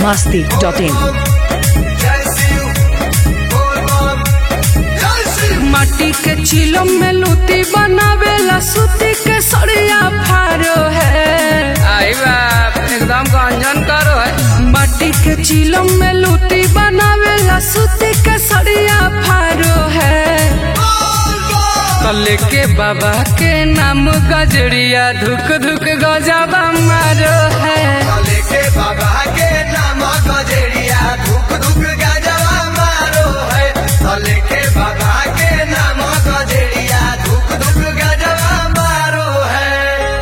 masti.in. माटी के चिलम में लूटी बनावेला सूती के सड़िया फारो है आई बाप एकदम गंजन करो है माटी के चिलम में लूटी बनावेला सूती के सड़िया फारो है कल के बाबा के नाम गजरिया धुक धुक गजाबा मारो है के बाबा के नाम गजरिया धुक धुक गजवा मारो है तले के बाबा के नाम गजरिया धुक धुक गजवा मारो है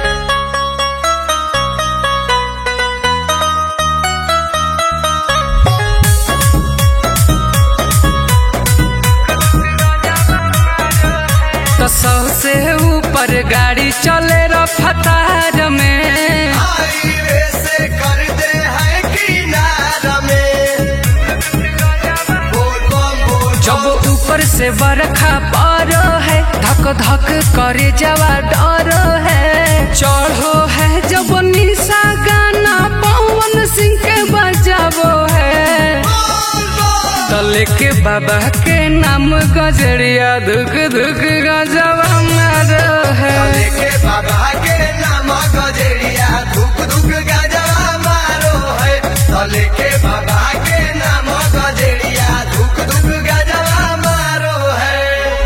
तो सौ से ऊपर गाड़ी चले रफ्तार में हाईवे से कर दे है किनारा में बोल बम बोल जब ऊपर से बरखा पड़ो है धक धक करे जवा डर है चढ़ो है जब निशा गाना पवन सिंह के बजाबो है तले के बाबा के नाम गजरिया धुक धुक गजवा मारो है तले के बाबा के नाम गजरिया धुक धुक गजवा मारो है तले के बाबा के नाम गजरिया धुक धुक गजवा मारो है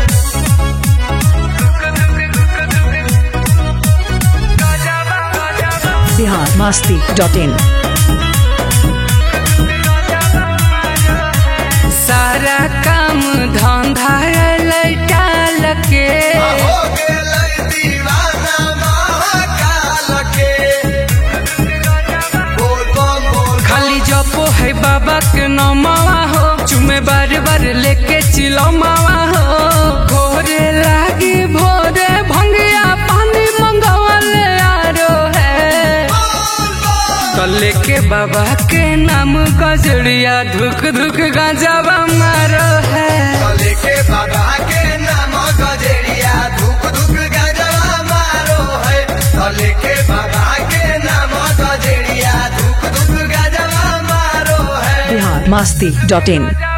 Bihar masti.in. सारा काम धंधा लैटाल के हो गेलै दीवाना महाकाल के बोल बम बोल खाली जपो है बाबा के नमावा हो चुमे बार बार लेके चिलो मावा हो घोरे लागी भोरे भंगिया पानी मंगवाले आरो है कले के बाबा के नाम गजड़िया धुक धुक गजावा मारो है तले के बाबा के नाम गजरिया धुक धुक गजवा मारो है तले के बाबा के नाम गजरिया धुक धुक गजवा मारो है Bihar masti.in.